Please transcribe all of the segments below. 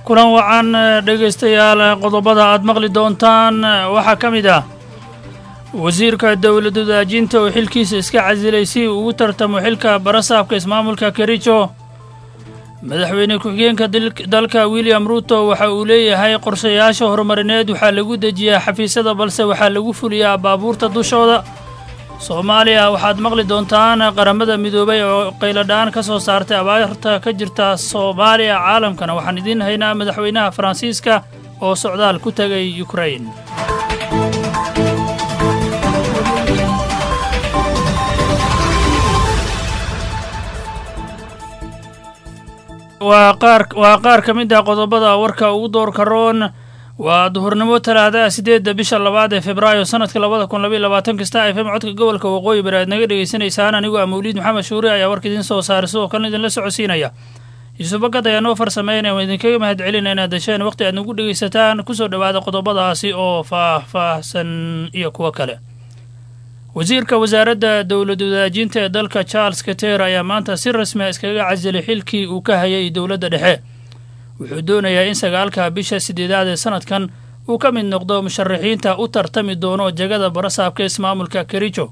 kulan wacan dhegaystayaal qodobada aad maqli doontaan waxaa ka mid ah wasiirka dowlad wadaajinta oo xilkiisa iska casilay si uu ugu tartamo xilka barasaabka ismaamulka kericho madaxweyne ku-xigeenka dalka william ruuto waxa uu leeyahay qorshayaasha horumarineed waxaa lagu dejiyaa xafiisyada balse waxaa lagu fuliyaa baabuurta dushooda soomaaliya waxaad maqli doontaan qaramada midoobay oo qayladhaan ka soo saartay abaarta ka jirta soomaaliya caalamkana waxaan idiin haynaa madaxweynaha faransiiska oo socdaal ku tegay yukrain waa qaar ka mid ah qodobada warka ugu doorka roon waa duhurnimo talaadaha siddeedda bisha labaad ee februaayo sanadka labada kun labaiy labaatan kasta f m codka gobolka waqooyi bari aad naga dhegaysanaysaan anigoo ah mawliid maxamed shuure ayaa warka idiin soo saaray sidoo kalena idinla socodsiinaya yuusuf bagad ayaa noo farsameynaya waan idinkaga mahad celina inaad dasheen waqti aad nagu dhegaysataan kusoo dhowaada qodobadaasi oo faah-faahsan iyo kuwo kale wasiirka wasaaradda dowlad wadaajinta ee dalka charles kater ayaa maanta si rasmia iskaga casilay xilkii uu ka hayay dowladda dhexe wuxuu doonayaa in sagaalka bisha sideedaad ee sanadkan uu ka mid noqdo musharaxiinta u tartami doono jagada barasaabka ismaamulka kericho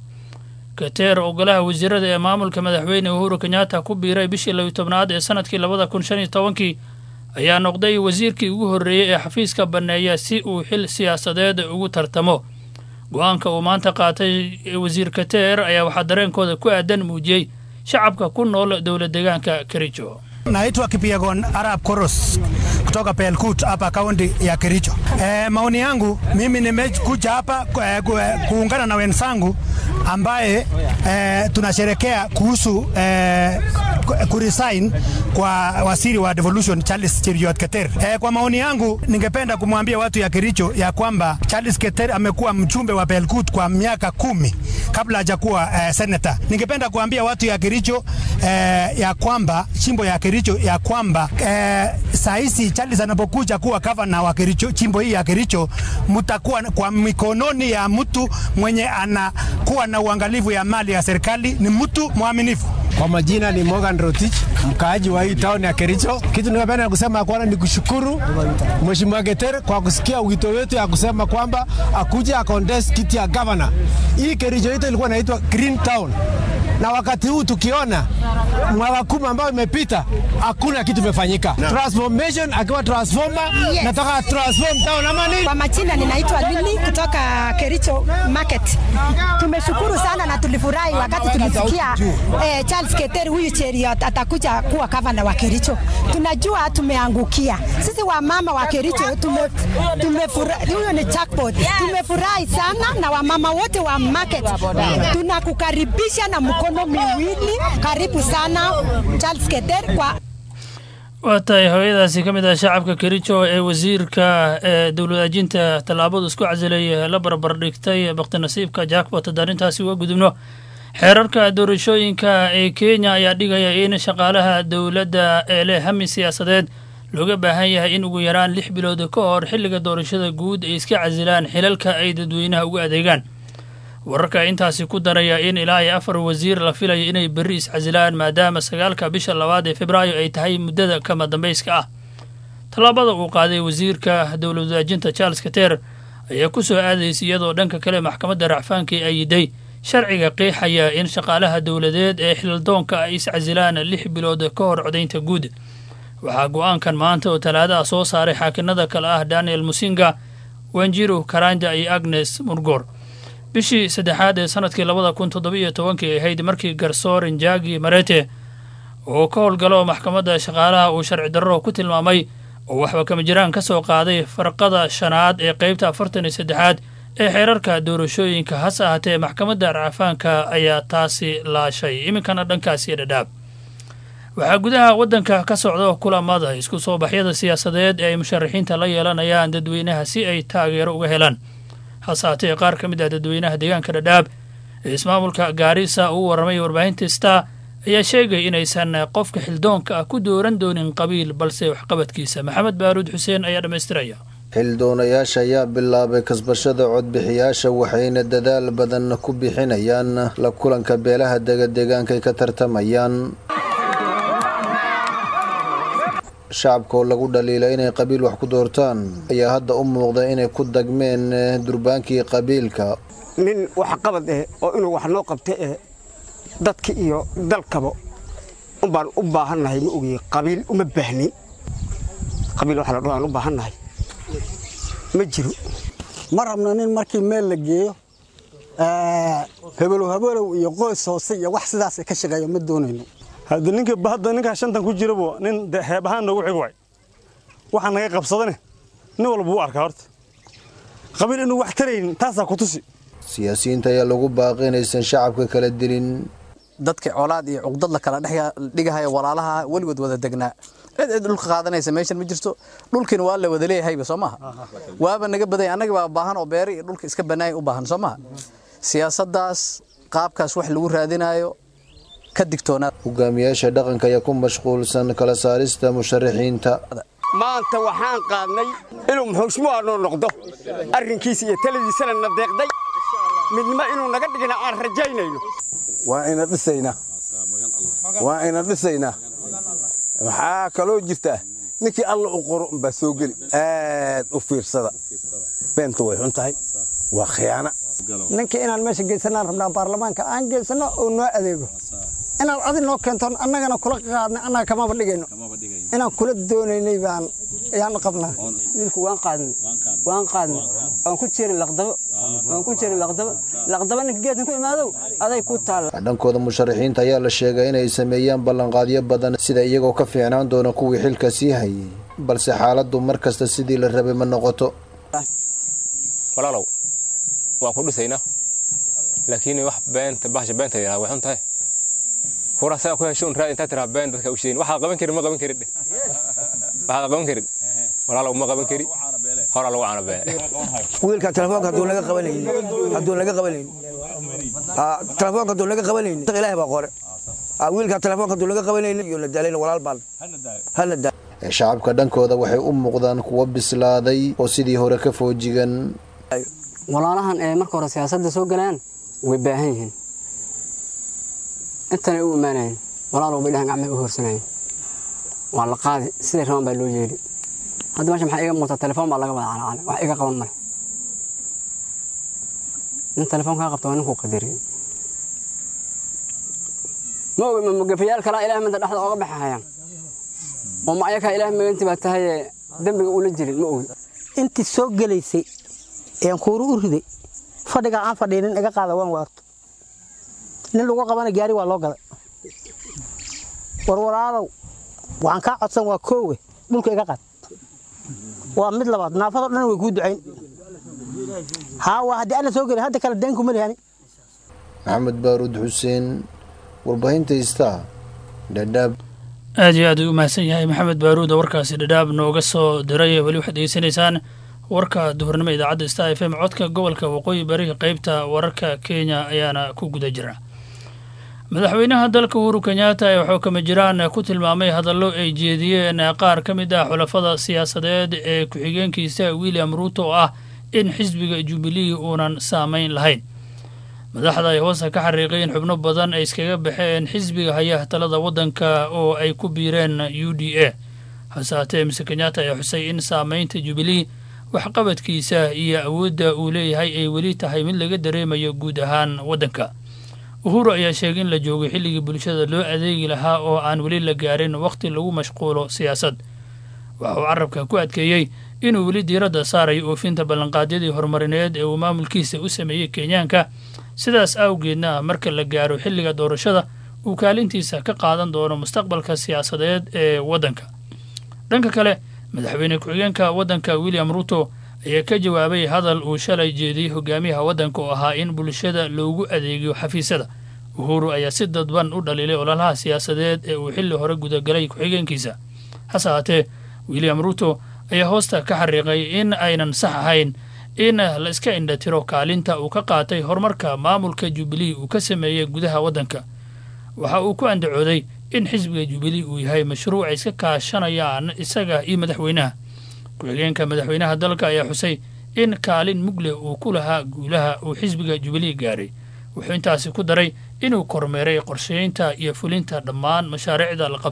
kater oo golaha wasiirada ee maamulka madaxweyne uhuru kenyatta ku biiray bishii labiyi tobnaad ee sanadkii labada kun shan iyo tobankii ayaa noqday wasiirkii ugu horreeyey ee xafiiska banneeya si uu xil siyaasadeed ugu tartamo go-aanka uu maanta qaatay wasiir kater ayaa waxaa dareenkooda ku aadan muujiyey shacabka ku nool dowla deegaanka kericho Naitwa Kipiegon Arab Koros kutoka Pelkut hapa kaunti ya Kericho. E, maoni yangu mimi nimekuja hapa e, kuungana na wenzangu ambaye e, tunasherekea kuhusu e, kuresign kwa waziri wa devolution Charles Cheruiyot Keter. E, kwa maoni yangu ningependa kumwambia watu ya Kericho ya kwamba Charles Keter amekuwa mjumbe wa Pelkut kwa miaka kumi kabla hajakuwa e, senator. Ningependa kuambia watu ya Kericho e, ya kwamba chimbo ya Kericho ya kwamba e, saa hizi Charles anapokuja kuwa gavana wa Kericho, chimbo hii ya Kericho, mtakuwa kwa mikononi ya mtu mwenye anakuwa na uangalifu ya mali ya serikali, ni mtu mwaminifu. Kwa majina ni Morgan Rotich, mkaaji wa hii town ya Kericho. Kitu ningependa kusema kwanza ni kushukuru Mheshimiwa Keter kwa kusikia wito wetu ya kusema kwamba akuja akontest kiti ya governor. Hii Kericho yetu ilikuwa inaitwa Green Town na wakati huu tukiona mwaka kumi ambayo imepita hakuna kitu imefanyika. Transformation akiwa transformer, yes. Nataka transform town ama nini? Kwa majina ninaitwa Lili kutoka Kericho Market. Tumeshukuru sana na tulifurahi wakati tulisikia eh, Charles Keter huyu Cheruiyot atakuja kuwa gavana wa Kericho. Tunajua tumeangukia sisi wamama wa Kericho, tume, tumefurahi. Huyo ni jackpot. Tumefurahi sana na wamama wote wa market, tunakukaribisha na mkono miwili. Karibu sana Charles Keter kwa waa tahay hooyadaasi ka mid ah shacabka kericho ee wasiirka ee dowladaajinta tallaabadu isku casilay la barbar dhigtay bakti nasiibka jackbot haddaan intaasi uga gudubno xeerarka doorashooyinka ee kenya ayaa dhigaya in shaqaalaha dowladda ee leh hami siyaasadeed looga baahan yahay in ugu yaraan lix bilood ka hor xilliga doorashada guud ay iska casilaan xilalka ay dadweynaha ugu adeegaan wararka intaasi ku daraya in ilaa iyo afar wasiir la filayo inay berri iscasilaan maadaama sagaalka bisha labaad ee februaayo ay tahay muddada kama dambayska ah tallaabada uu qaaday wasiirka dowlad wadaajinta charles kater ayaa ku soo aadaysa iyadoo dhanka kale maxkamadda racfaanka ay ayiday sharciga qeexaya in shaqaalaha dowladeed ee xildoonka ay iscasilaan lix bilood ka hor codaynta guud waxaa go-aankan maanta oo talaadaha soo saaray xaakinada kale ah daniel musinga wanjiru karanja iyo agnes murgor bishii saddexaad ee sanadkii labada kun toddobiiyo tobankii ahayd markii garsoor njagi marete oo ka howlgalo maxkamadda shaqaalaha uu sharci darro ku tilmaamay oo waxba kama jiraan ka soo qaaday farqada shanaad ee qeybta afartan iyo saddexaad ee xeerarka doorashooyinka hase ahaatee maxkamadda racfaanka ayaa taasi laashay iminkana dhankaasi dhadhaab waxaa gudaha waddanka ka socda kulamada isku soo baxyada siyaasadeed ee ay musharaxiinta la yeelanayaan dadweynaha si ay taageero uga helaan hase haatee qaar ka mid ah dadweynaha deegaanka dhadhaab ee ismaamulka gaarisa uu warramay warbaahinta star ayaa sheegay inaysan qofka xildoonka ah ku dooran doonin qabiil balse waxqabadkiisa maxamed baaruud xuseen ayaa dhammaystiraya xildoonayaasha ayaa bilaabay kasbashada codbixiyaasha waxayna dadaal badan ku bixinayaan la kulanka beelaha degadeegaankay ka tartamayaan shacabka oo lagu dhaliila inay qabiil wax ku doortaan ayaa hadda u muuqda inay ku dagmeen durbaankii qabiilka nin waxqabad eh oo inuu wax noo qabta eh dadka iyo dalkaba umbaan u baahannahay ma ogiye qabiil uma baahnin qabiil waxa la dhaho aan u baahannahay ma jiro ma rabno nin markii meel la geeyo hebelow hebelow iyo qoys hoose iyo wax sidaas ka shaqeeya ma doonayno hadda ninka hadda ninkaa shantan ku jirabo nin heeb ahaan noogu xig waay waxaa naga qabsadane nin walba wuu arkaa horta qabiil inuu wax taraynin taasaa ku tusi siyaasiyiinta ayaa lagu baaqi inaysan shacabka kala dilin dadka colaad iyo cuqdad la kala dhigahaya walaalaha weligood wada degnaa cid cid dhulka qaadanaysa meeshan ma jirto dhulkiina waa la wada leeyahayba soo maaha waaba naga baday annaga baa baahan oo beeri iyo dhulka iska banaaya u baahan soo maaha siyaasaddaas qaabkaas wax lagu raadinayo ka digtoonaa hogaamiyaasha dhaqanka ayaa ku mashquulsan kala saarista musharaxiinta maanta waxaan qaadnay inuu muxuushmuha noo noqdo arrinkiisa iyo taladiisana na deeqday midnimo inuu naga dhigna aan rajaynayno waa ina dhisaynaa waa ina dhisaynaa waxaa kaloo jirta ninkii alla u qoro umbaa soo geli aad u fiirsada beenta way xun tahay waa khiyaana ninkii inaan meesha geysanaan rabnaa baarlamaanka aan geysano oo noo adeego inaad adi noo keento annagana kula qaadnay annaga kamaba dhigayno inaan kula doonaynay baan ayaan qabnaa wiilku waan qaadnay waan qaadnay waan ku jiray laqdabo waan ku jiray laqdabo laqdabo ninka geedkan ku imaadow aday ku taalla dhankooda musharaxiinta ayaa la sheegay inay sameeyaan ballanqaadyo badan sida iyagoo ka fiicnaan doona kuwii xilka sii hayay balse xaaladdu mar kasta sidii la rabay ma noqoto walaalow waan ku dhisaynaa laakiin wax beenta bahasha beenta yidhaha way xun tahay fura saa ku hesho un raad intaa tiraa been dadka u sheegin waxaa qaban karin ma qaban karin dheh waxaa qaban karin walaalow ma qaban kari horaa lagu cana bee wiilka telefoonka hadduu naga qabanaynin hadduu naga qabanaynin telefoonka hadduu naga qabanaynin ilaahay baa qore wiilka telefoonka hadduu naga qabanaynin iyo nadaalayna walaal baan hana daa shacabka dhankooda waxay u muuqdaan kuwo bislaaday oo sidii hore ka foojigan walaalahan ee marka hore siyaasadda soo galaan way baahan yihiin intanay u imaanayeen walaalow bay dhahan gacmay u hoorsanayeen waa la qaadi siday rabaan baa loo yeeli hadda meesha maxaa iga muuqata telefoon baa laga wada calacalay wax iga qaban male nin telefoon kaa qabta waa ninkuu qadariyey ma ogi ma mugafayaal kalaa ilaah midda dhexda ooga baxahayaan oo ma ayakaa ilaah maganti baa tahaye dembiga ula jirin ma ogi intii soo gelaysay een kuuru u riday fadhiga aan fadhiinin iga qaada waan waarto nin lagu qabana gaari waa loo gaday warwaraadow waxaan kaa codsan waa koowe dhulka iga qaad waa mid labaad naafado dhan way kuu ducayn haa waa haddii alla soo gelay hadda kale deenku ma lihani maxamed baaruud xuseen warbaahinta istaa dhadhaab aad iyo aad u mahadsan yahay maxamed baaruud oo warkaasi dhadhaab nooga soo diray weli waxaad degeysanaysaan warka duhurnimo idaacadda star f m codka gobolka waqooyi bari qeybta wararka kenya ayaana ku guda jira madaxweynaha dalka uhuru kenyatta ee xuukama jiraan ku tilmaamay hadallo ay jeediyeen qaar ka mid ah xulafada siyaasadeed ee ku-xigeenkiisa william ruuto oo ah in xisbiga jubilee uunan saamayn lahayn madaxda ay hoosta ka xariiqeen xubno badan ay iskaga baxeen xisbiga haya talada waddanka oo ay ku biireen u d a hase haatee mise kenyatta ayaa xusay in saamaynta jubilee waxqabadkiisa iyo awoodda uu leeyahay ay weli tahay mid laga dareemayo guud ahaan waddanka uhuru ayaa sheegay in la joogay xilligii bulshada loo adeegi lahaa oo aan weli la gaarin wakhti lagu mashquulo siyaasad waxa uu carabka ku adkeeyey inuu weli diiradda saarayo oofinta ballanqaadyadii horumarineed ee uu maamulkiisa u sameeyey kenyaanka sidaas awgeedna marka la gaaro xilliga doorashada uu kaalintiisa ka qaadan doono mustaqbalka siyaasadeed ee waddanka dhanka kale madaxweyne ku-xigeenka waddanka william ruto ayaa ka jawaabay hadal uu shalay jeediyey hogaamiyaha waddanka oo ahaa in bulshada loogu adeegiyo xafiisyada uhuru ayaa si dadban u dhaliilay ololaha siyaasadeed ee uu xilli hore gudagalay ku-xigeenkiisa hase haatee william ruto ayaa hoosta ka xariiqay in aynan sax ahayn in la iska indhatiro kaalinta uu ka qaatay horumarka maamulka jubilee uu ka sameeyey gudaha waddanka waxa uu ku andacooday in xisbiga jubilee uu yahay mashruuc ay iska kaashanayaan isaga iyo madaxweynaha ku-xigeenka madaxweynaha dalka ayaa xusay in kaalin mugle uu ku lahaa guulaha uu xisbiga jubilee gaaray wuxuu intaasi ku daray inuu kormeeray qorsheynta iyo fulinta dhammaan mashaariicda la qabtay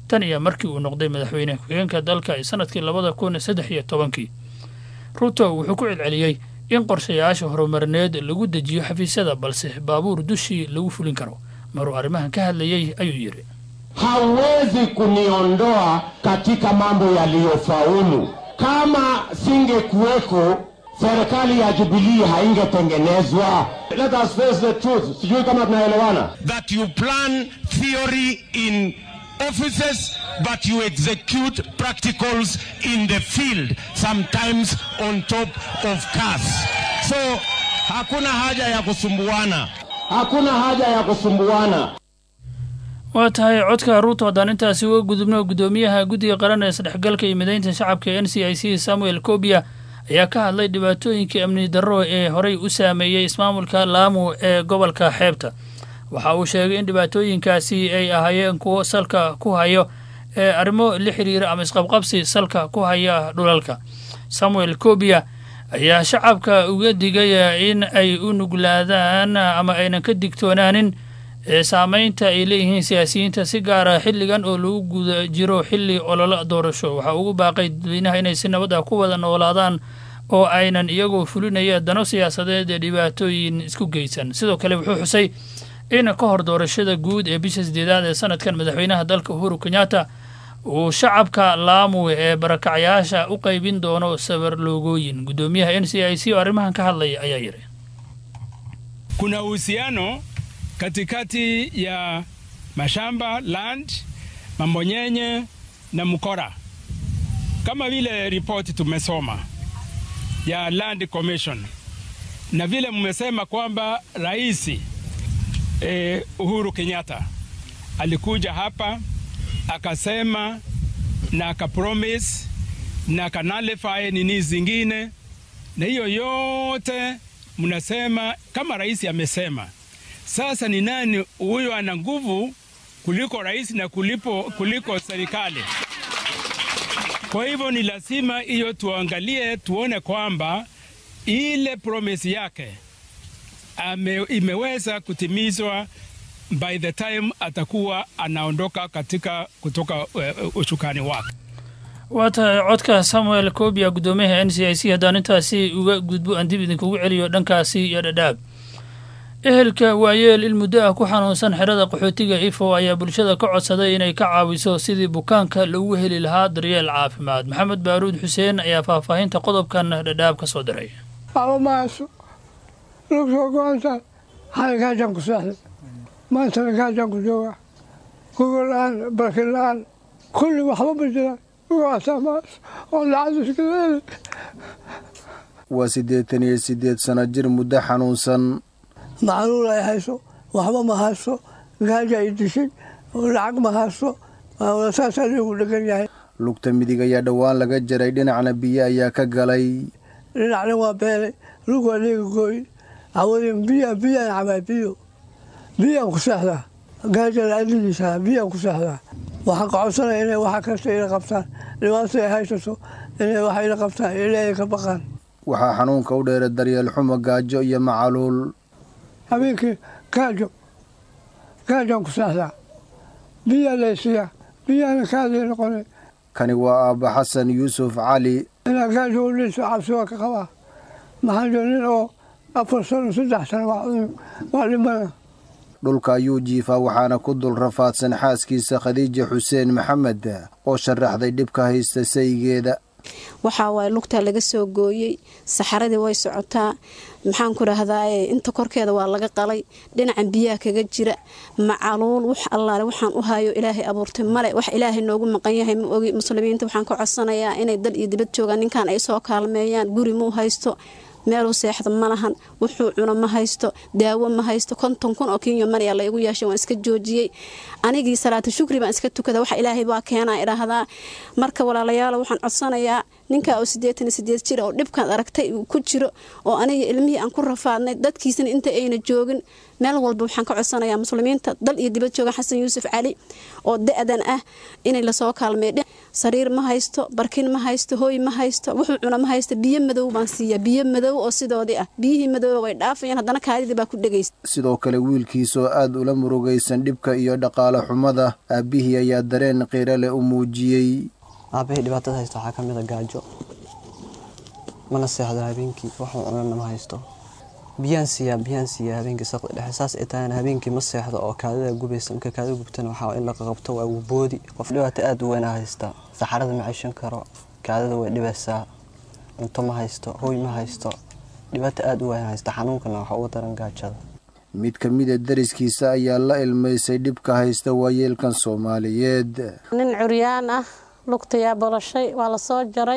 tan iyo markii uu noqday madaxweyne ku-xigeenka dalka ee sanadkii labada kun saddex iyo tobankii ruto wuxuu ku celceliyey in qorshayaasha horumarineed lagu dejiyo xafiisyada balse baabuur dushii lagu fulin karo maruu arrimahan ka hadlayey ayuu yidhi hawezi kuniondoa katika mambo yaliyofaulu. Kama singekuweko serikali ya Jubilee haingetengenezwa. Let us face the truth. Sijui kama tunaelewana. that you plan theory in offices but you execute practicals in the field sometimes on top of cars so hakuna haja ya kusumbuana Hakuna haja ya kusumbuana. waa tahay codka ruuto haddaan intaasi uga gudubno guddoomiyaha guddiga qaran ee isdhexgalka iyo midaynta shacabka ee n c i c samuel kobia ayaa ka hadlay dhibaatooyinkii amni darro ee horey u saameeyey ismaamulka laamu ee gobolka xeebta waxa uu sheegay in dhibaatooyinkaasi ay ahaayeen kuwo salka ku hayo ee arrimo la xiriira ama isqabqabsi salka ku haya dhulalka samuel kobia ayaa shacabka uga digaya in ay u nuglaadaan ama aynan ka digtoonaanin ee saameynta ay leeyihiin siyaasiyiinta si gaara xilligan oo lagu guda jiro xilli ololo doorasho waxaa ugu baaqay dadweynaha inay si nabad ah ku wada noolaadaan oo aynan iyagoo fulinaya dano siyaasadeed ee dhibaatooyin isku geysan sidoo kale wuxuu xusay in ka hor doorashada guud ee bisha sideedaad ee sanadkan madaxweynaha dalka uhuru kenyatta uu shacabka laamu ee barakacyaasha u qaybin doono sabar loogooyin guddoomiyaha n c i c oo arrimahan ka hadlaya ayaa yidhi kuna uhusiano katikati ya mashamba land, mambonyenye na mkora, kama vile ripoti tumesoma ya Land Commission na vile mmesema kwamba rais eh, Uhuru Kenyatta alikuja hapa akasema na akapromise na akanalify nini zingine, na hiyo yote mnasema kama rais amesema. Sasa ni nani huyo ana nguvu kuliko rais na kulipo, kuliko serikali? Kwa hivyo ni lazima hiyo tuangalie, tuone kwamba ile promise yake ame, imeweza kutimizwa by the time atakuwa anaondoka katika kutoka uh, ushukani wake. waa tahay codka samuel kobia guddoomiyaha n c i c haddaan intaasi uga gudbo aan dib idinkugu celiyo dhankaasi iyo dhadhaab ehelka waayeel il muddo ah ku xanuunsan xerada qaxootiga ifo ayaa bulshada ka codsaday inay ka caawiso sidii bukaanka lagu heli lahaa daryeel caafimaad maxamed baaruud xuseen ayaa faahfaahinta qodobkan dhadhaab ka soo diray waxba ma hayso lug soo go-anta xalay gaajaan ku seexday maantana gaajaan ku jooga gogol la-aan barkin la-aan kulli waxba ma jiraan ugaasaa ma hayso oo lacag iskala heli waa siddeetan iyo siddeed sano jir muddo xanuunsan macluul ay hayso waxba ma hayso gaaja ay dishay oo lacag ma hayso saasaa liigu dhegan yahay lugta midig ayaa dhowaan laga jaray dhinacna biyo ayaa ka galay dhinacna waa beelay lug waa liiga gooy cawadin biya biyaan cabaa biyo biyaan ku seexdaa gaaja la-adidiisa biyaan ku seexdaa waxaan ka codsanaya inay waxa kasta ila qabtaan dhibaato ay haysato inay waxa ila qabtaan ilaahay ka baqaan waxaa xanuunka u dheera daryeel xumo gaajo iyo macaluul habeenkii gaajo gaajaan ku seexdaa biyaa laysiiyaa biyaana kaadii noqonay kani waa aabba xasan yuusuf cali inaa gaajo u dhinto cabsi waa ka qabaa maxaa jiro nin oo afar sano saddex sano waa dhimana dhulka ayuu jiifaa waxaana ku dul rafaadsan xaaskiisa khadiija xuseen maxamed oo sharaxday dhibka haysta saygeeda waxaa waaye lugtaa laga soo gooyey saxaradii way socotaa maxaan ku dhahdaa inta korkeeda waa laga qalay dhinacan biyaha kaga jira macaluul wax allaale waxaan u hayo ilaahay abuurtay male wax ilaahay noogu maqan yahay ma ogi muslimiinta waxaan ka codsanayaa inay dal iyo dibad joogaan ninkan ay soo kaalmeeyaan guri muu haysto meeluu seexda ma lahan wuxuu cuno ma haysto daawo ma haysto konton kun oo kenya manayaa laygu yeeshay waan iska joojiyey anigii salaata shukri baan iska tukada wax ilaahay baa keenaa idhaahdaa marka walaalayaalo waxaan codsanayaa ninkaa oo siddeetan iyo sideed jir oo dhibkaad aragtay uu ku jiro oo aniga ilmihii aan ku rafaadnay dadkiisana inta ayna joogin meel walba waxaan ka codsanayaa muslimiinta dal iyo dibad jooga xasan yuusuf cali oo da-dan ah inay lasoo kaalmeey sariir ma haysto barkin ma haysto hooy ma haysto wuxuu cuna ma haysto biyo madow baan siiya biyo madow oo sidoodii ah biyihii madooba way dhaafayaan haddana kaadidii baa ku dhegaysa sidoo kale wiilkiisoo aad ula murugaysan dhibka iyo dhaqaale xumada aabbihii ayaa dareen qiiro leh u muujiyey aabahii dhibaatada haysta waxaa ka mid a gaajo mana seexdo habeenkii waxuu cunana ma haysto biyaan siiyaa biyaan siiyaa habeenkii saqdi dhexe saas ay tahayna habeenkii ma seexdo oo kaadida gubaysa marka kaadida gubtana waxaa in la qaqabto waa boodi qof dhibaato aad u weyn haysta saxarada ma ceshan karo kaadida way dhibaysaa cunto ma haysto hooy ma haysto dhibaato aad u weyn haysta xanuunkana waxa uga daran gaajada mid ka mida dariskiisa ayaa la ilmaysay dhibka haysta waayeelkan soomaaliyeed nin curyaan ah lugtayaa bolashay waa la soo jaray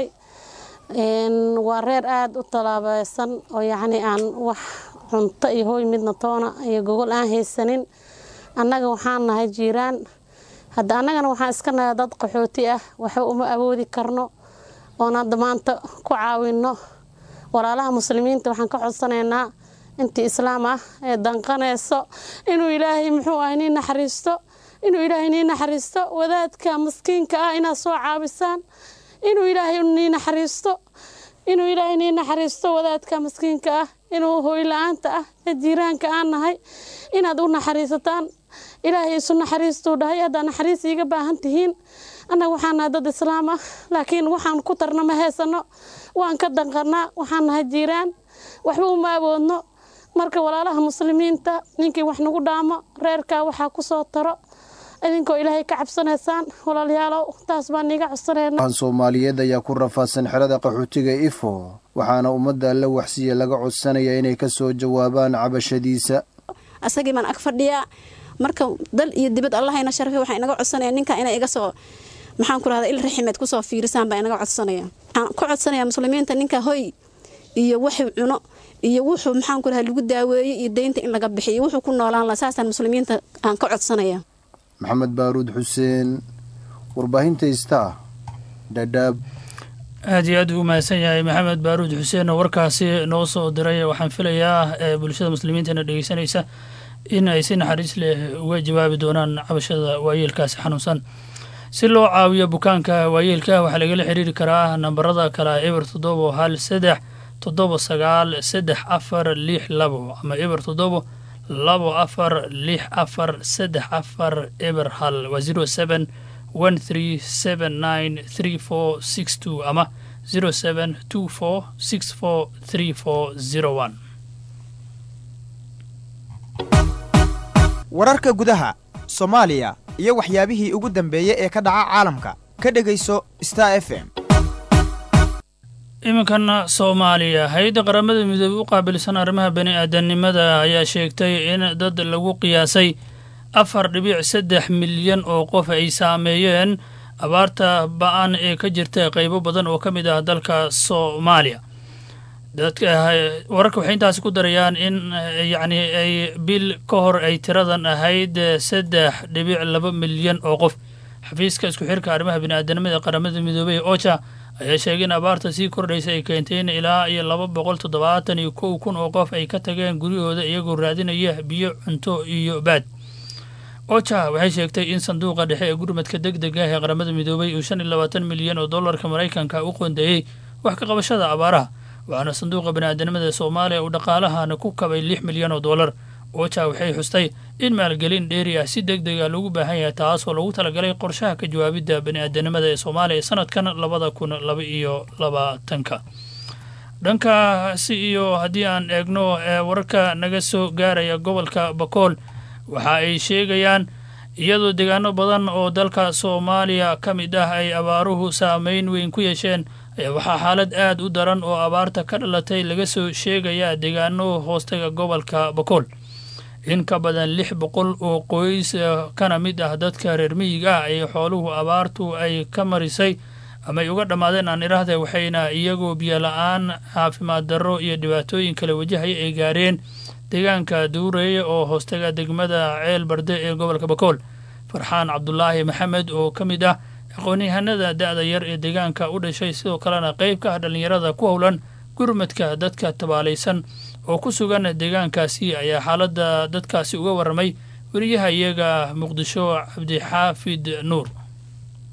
waa reer aada u talaabeysan oo yacni aan wax cunto iyo hooy midna toona iyo gogol aan haysanin annaga waxaan nahay jiiraan hadda annagana waxaan iska nahay dad qaxooti ah waxba uma awoodi karno oon hadda maanta ku caawinno walaalaha muslimiinta waxaan ka codsanaynaa intii islaam ah ee danqanayso inuu ilaahay muxuu ah nii naxariisto inuu ilaahay nii naxariisto wadaadka maskiinka ah inaad soo caabisaan inuu ilaahay nii naxariisto inuu ilaahay nii naxariisto wadaadka maskiinka ah inuu hooy la-aanta ah ee jiiraanka aan nahay inaad u naxariisataan ilaahay isu naxariistuu dhahay haddaa naxariis iiga baahan tihiin annaga waxaan nahay dad islaam ah laakiin waxaan ku tarna ma haysano waan ka danqanaa waxaan nahay jiiraan waxba uma awoodno marka walaalaha muslimiinta ninkii wax nagu dhaamo reerkaa waxaa ku soo taro idinkoo ilaahay ka cabsanaysaan walaalayaalow taas baan iiga codsanayna an soomaaliyeed ayaa ku rafaadsan xerada qaxootiga ifo waxaana ummadda alla waxsiya laga codsanaya inay ka soo jawaabaan cabashadiisa asagii baan ag fadhiyaa marka dal iyo dibad allahayna sharfe waxaa inaga codsanaya ninka inay iga soo maxaan ku rahda il raximeed kusoo fiirisaan baa inaga codsanaya waxaan ku codsanaya muslimiinta ninka hoy iyo wuxuu cuno iyo wuxuu maxaan ku raha lagu daaweeyey iyo deynta in laga bixiyo wuxuu ku noolaan laha saasaan muslimiinta aan ka codsanaya maxamed baaruud xuseen warbaahinta star dhadhaab aad iyo aad uu mahadsan yahay maxamed baaruud xuseen oo warkaasi noo soo diray waxaan filayaa ee bulshada muslimiintana dhegeysanaysa in ay si naxariis leh uga jawaabi doonaan cabashada waayeelkaasi xanuunsan si loo caawiyo bukaanka waayeelka waxaa lagala xiriiri karaa nambarada kale eber toddobo hal saddex toddobo sagaal saddex afar lix labo ama eber toddobo labo afar lix afar saddex afar eber hal waa zero seven one three seven nine three four six two ama zero seven two four six four three four zero one wararka gudaha soomaaliya iyo waxyaabihii ugu dambeeyey ee ka dhaca caalamka ka dhegayso star f m iminkana soomaaliya hay-adda qaramada midoobey u qaabilsan arrimaha bani aadanimada ayaa sheegtay in dad lagu qiyaasay afar dhibic saddex milyan oo qof ay saameeyeen abaarta ba-an ee ka jirta qeybo badan oo ka mid ah dalka soomaaliya wararka waxay intaasi ku darayaan in yacni ay bil ka hor ay tiradan ahayd saddex dhibic laba milyan oo qof xafiiska isku xirka arrimaha bini-aadanimada qaramada midoobey ocha ayaa sheegay in abaarta sii kordhaysa ay keentay in ilaa iyo laba boqol toddobaatan iyo kow kun oo qof ay ka tageen guryahooda iyagoo raadinaya biyo cunto iyo baad ocha waxay sheegtay in sanduuqa dhexe ee gurmadka deg deg ah ee qaramada midoobey uu shan iyo labaatan milyan oo dollarka maraykanka u qoondeeyey wax ka qabashada abaaraha waxaana sanduuqa bani-aadanimada soomaaliya uu dhaqaalahana ku kabay lix milyan oo dollar ocha waxay xustay in maalgelin dheeri ah si deg dega loogu baahan yahay taasoo lagu talagalay qorshaha ka jawaabidda bani-aadanimada ee soomaaliya sanadkan labada kun laba iyo labaatanka dhankaasi iyo haddii aan eegno ee wararka naga soo gaaraya gobolka bakool waxa ay sheegayaan iyadoo deegaano badan oo dalka soomaaliya ka mid ah ay abaaruhu saameyn weyn ku yeesheen ayaa waxaa xaalad aad u daran oo abaarta ka dhalatay laga soo sheegayaa deegaano hoostaga gobolka bakool in ka badan lix boqol oo qoys kana mid ah dadka reer miyiga ah ee xooluhu abaartu ay ka marisay ama ay uga dhammaadeen aan idhaahda waxayna iyagoo biyo la-aan caafimaad darro iyo dhibaatooyin kale wajahaya ay gaareen deegaanka duureeye oo hoostaga degmada ceel barde ee gobolka bakool farxaan cabdulaahi maxamed oo ka mid ah aqoon-yahanada da-da yar ee deegaanka u dhashay sidoo kalena qayb ka ah dhallinyarada ku howlan gurmadka dadka tabaalaysan oo ku sugan deegaankaasi ayaa xaaladda dadkaasi uga warramay weriyaha iyaga muqdisho cabdixaafid nuur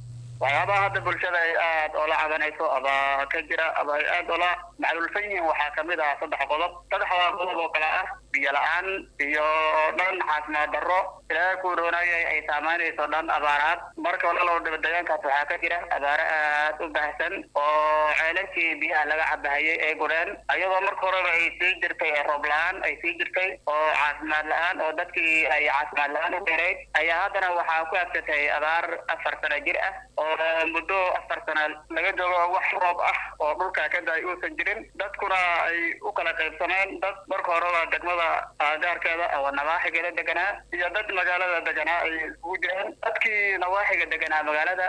waxyaabaha hadda bulshada ay aad oola cabanayso aba ka jira aba ay aad oola macluulsan yihiin waxaa kamid ah saddex qodob saddexdaa qodob oo kale ah biyo la-aan iyo dhan caafimaad darro ilaahay ku roonayay ay saamaynayso dhan abaaraad marka walalow degaankaas waxaa ka jira abaaro aad u baahsan oo ceelashii biyaha laga cabahayay ay gudheen ayadoo marka horeba ay sii jirtay ee roob la-aan ay sii jirtay oo caafimaad la-aan oo dadkii ay caafimaad la-aan u dheerayd ayaa haddana waxaa ku absatay abaar afar sano jir ah oo muddo afar sano laga joogo wax roob ah oo dhulka ka da-ay uusan jirin dadkuna ay u kala qaybsameen dad marka horeba degmada gaarkeeda oo nawaaxigeeda deganaa iyo dad magaalada deganaa ay isugu jireen dadkii nawaaxiga deganaa magaalada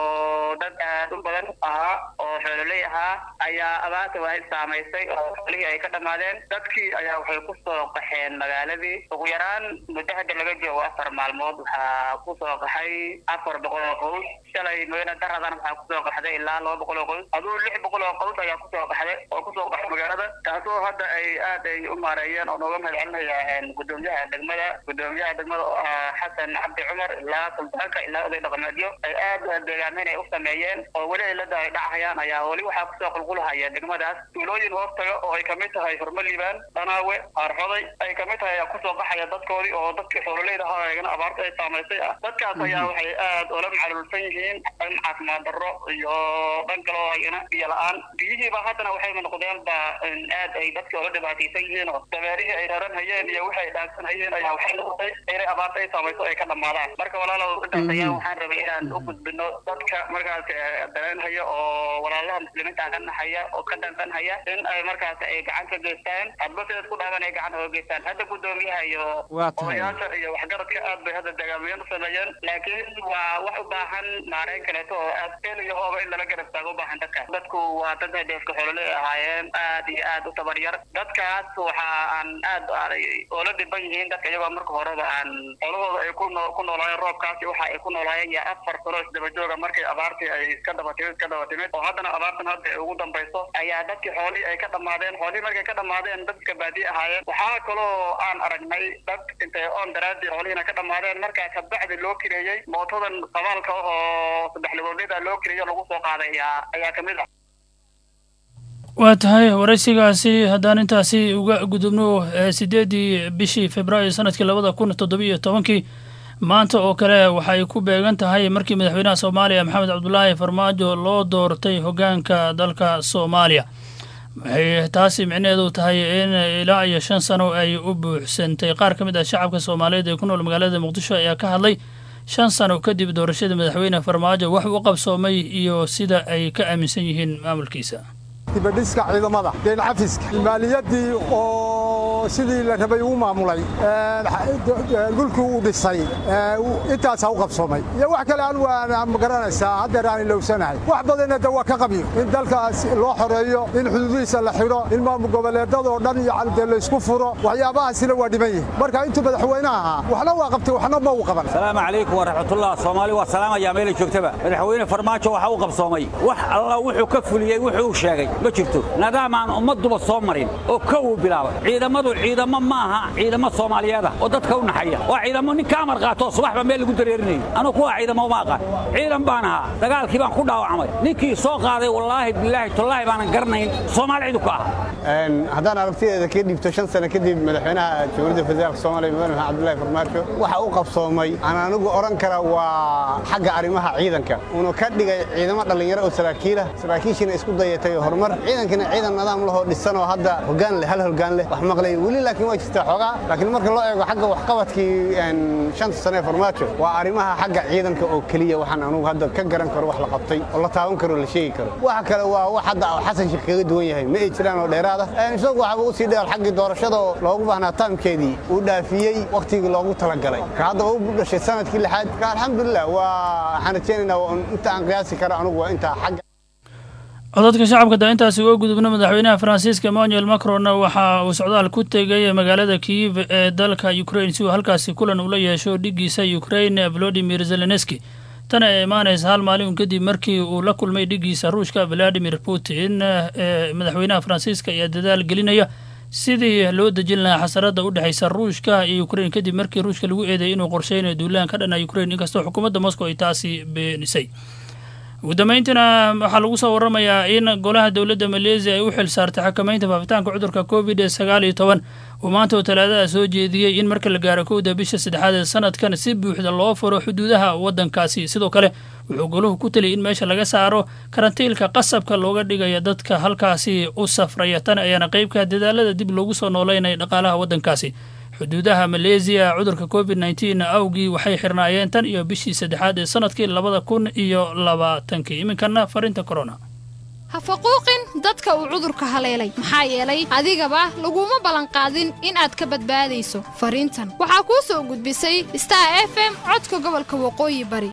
oo dad aad u badan ahaa oo xoololey ahaa ayaa abaarta waa saamaysay oo xoolihii ay ka dhammaadeen dadkii ayaa waxay ku soo qaxeen magaaladii ugu yaraan muddo hadda laga joogo afar maalmood waxaa ku soo qaxay afar boqol oo qows shalay mooyane daradan waxaa kusoo qaxday ilaa laba boqol oo qows aduu lix boqol oo qows ayaa kusoo qaxday oo kusoo qaxay magaalada taasoo hadda ay aad ay u maareeyeen oo nooga mahad celinaya gudoomiyaha degmada gudoomiyaha degmada oo ah xasan cabdi cumar ilaa sultaanka ilaa oday dhaqameedyo ay aad deegaameyn ay u sameeyeen oo weli ay la daay dhacayaan ayaa weli waxaa kusoo qulqulahaya degmadaas tuulooyin hoostaga oo ay kamid tahay horma liibaan dhanaawe aarxoday ay kamid tahay ayaa kusoo qaxaya dadkoodii oo dadkii xoololeyda ahaa ayagana abaarta ay saamaysay ah dadkaas ayaa waxay aad oola macluulsan yihiin dhan caafimaad darro iyo dhan kale oo ayana biyo la-aan biyihiiba haddana waxayba noqdeen ba aad ay dadkii oola dhibaataysan yihiin oo dameerihii ay raran hayeen iyo wixii ay dhaansan hayeen ayaa waxay noqotay inay abaarta ay saamayso ay ka dhammaadaan marka walaalow intaas ayaa waxaan rabay inaan u gudbino dadka markaas dareenhaya oo walaalaha muslimiinta ka naxaya oo ka dhansanhaya in ay markaas ay gacan ka geystaan hadba sidaas ku dhaaban ay gacan oga geystaan hadda gudoomiyaha iyo Waa tahay. odayaasha iyo waxgaradka aad bay hadda dagaamayaen u sameeyeen laakiin waa wax u baahan maareyn kaleeto oo aad el iyo hooba in lala garab taago u baahan dadka dadku waa dad hadeefka xoolole ahaayeen aad iyo aad u tabaryar dadkaas waxa aan aad aanay oola dhiban yihiin dadka iyagoo marka horeba aan xoolahooda ay ku noo- ku noolaayeen roobkaasi waxa ay ku noolaayeen yaa afar sano isdaba jooga markay abaartii ay iska daba timid iska daba timid oo haddana abaartan hadda ay ugu dambayso ayaa dadkii xoolihii ay ka dhammaadeen xoolihii markay ka dhammaadeen dadka baadiye ahaayeen waxaa kaloo aan aragnay dad intay oon daraadii xoolihiina ka dhammaadeen markaa kabacdi loo kireeyey mootadan qabaalka oo saddex ligoodleda loo kireeyo lagu soo qaaday ayaa ayaa kamid ah waa tahay waraysigaasi haddaan intaasi uga gudubno ee sideedii bishii februaayo sanadkii labada kun toddobiyo tobankii maanta oo kale waxay ku beegan tahay markii madaxweynaha soomaaliya maxamed cabdulaahi farmaajo loo doortay hoggaanka dalka soomaaliya waxay taasi micnaheedu tahay in ilaa iyo shan sano ay u buuxsantay qaar ka mid ah shacabka soomaaliyeed ee ku nool magaalada muqdisho ayaa ka hadlay shan sano kadib doorashada madaxweyne farmaajo wax u qabsoomay iyo sida ay ka aaminsan yihiin maamulkiisa dibadhiska ciidamada deen cafiska maaliyadii oo sidii la rabay uu maamulay dhulkii uu dhisay intaasaa u qabsoomay iyo wax kale anu aan magaranaysaa haddeer aan ilowsanahay wax badanna de waa ka qabiyo in dalkaas loo xoreeyo in xuduudihiisa la xidho in maamul goboleedadoo dhan iyo calde laysku furo waxyaabahaasina waa dhiman yihin marka intuu madaxweynaha ahaa waxna waa qabtay waxna ma uu qaban السلام عليكم ورحمة الله صومالي والسلام يا ميل جوجتبا مدحوينه فرمaajo waxa uu qabsoomay wax alla wuxuu ka fuliyay wuxuu sheegay ma jirto nidaam aan ummaduba soo marin oo ka uu bilaabay ciidamadu ciidamo maaha ciidamo Soomaaliyeed ah oo dadka u naxaya waa ciidamo nin ka amar qaato subaxba meel lagu dareerinayo anu kuwa ciidamo ma aqaan ciidan baan ahaa dagaalkii baan ku dhaawacmay ninkii soo qaaday wallaahi billaahi tallaahi baanan garanayn Soomaalidu ka ah haddaan aragtideeda ka dhibto shan sano kadib madaxweynaha jamhuuriyadda federaalka soomaaliya mudane maxamed cabdullaahi farmaajo waxa uu qabsoomay aan anigu odhan kara waa xagga arrimaha ciidanka uuna ka dhigay ciidamo dhallinyaro oo saraakiilah saraakiishiina isku dayatay horumar ciidankina ciidan nidaam lahoo dhisan oo hadda hoggaan leh hal hoggaan leh wax maqlay weli laakiin waa jirtaa xoogaa laakiin marka loo eego xagga waxqabadkii een, shanta sano ee farmaajo waa arrimaha xagga ciidanka oo keliya waxaan anugu hadda ka garan karo wax la qabtay oo la taaban karo oo la sheegi karo waxa kale waa wax hadda oo xasan sheekh kaga duwan yahay ma ay jiraan oo dheeraad ah Een, isagu waxaba u sii dheer xaggii doorashada oo loogu baahnaa taamkeedii uu dhaafiyey wakhtigii loogu talagalay ka hadda waa u dhashay sanadkii lixaad ka alxamdulilah waa waxaan rajaynaynaa waa un inta aan qiyaasi karo anugu waa intaa xagga codadka shacabka da intaasi uga gudubna madaxweynaha faransiiska emmanuel macron waxa uu socdaal ku tegay magaalada kiyiv ee dalka ukraine si uu halkaasi kulan ula yeesho dhigiisa ukraine volodimir zelenski tan ay imaanaysa hal maalin kadib markii uu la kulmay dhigiisa ruushka valadimir putin ee madaxweynaha faransiiska ayaa dadaal gelinaya sidii loo dejin lahaa xasarada u dhexaysa ruushka iyo ukraine kadib markii ruushka lagu eedeeyay inuu qorsheynayo duulaan ka dhana ukraine inkastoo xukuumadda moscow ay taasi beenisay ugu dambeyntiina waxaa lagu soo waramayaa in golaha dowladda maleesiya ay u xil saartay xakamaynta faafitaanka cudurka covid sagaal iyo toban uu maanta oo talaadada soo jeediyey in marka la gaaro kowda bisha saddexaad ee sanadkan si buuxda loo furo xuduudaha waddankaasi sidoo kale wuxuu goluhu ku taliyay in meesha laga saaro karantiilka qasabka looga dhigaya dadka halkaasi u safraya tan ayaana qeybka dadaalada dib loogu soo nooleynaya dhaqaalaha waddankaasi xuduudaha maleesiya cudurka covid nteen awgii waxay xirnaayeen tan iyo bishii saddexaad ee sanadkii labada kun iyo labaatankii iminkana farinta corona ha faquuqin dadka uu cudurka haleelay maxaa yeelay adigaba laguma ballanqaadin in aad ka badbaadayso fariintan waxaa kuu soo gudbisay star f m codka gobolka waqooyi bari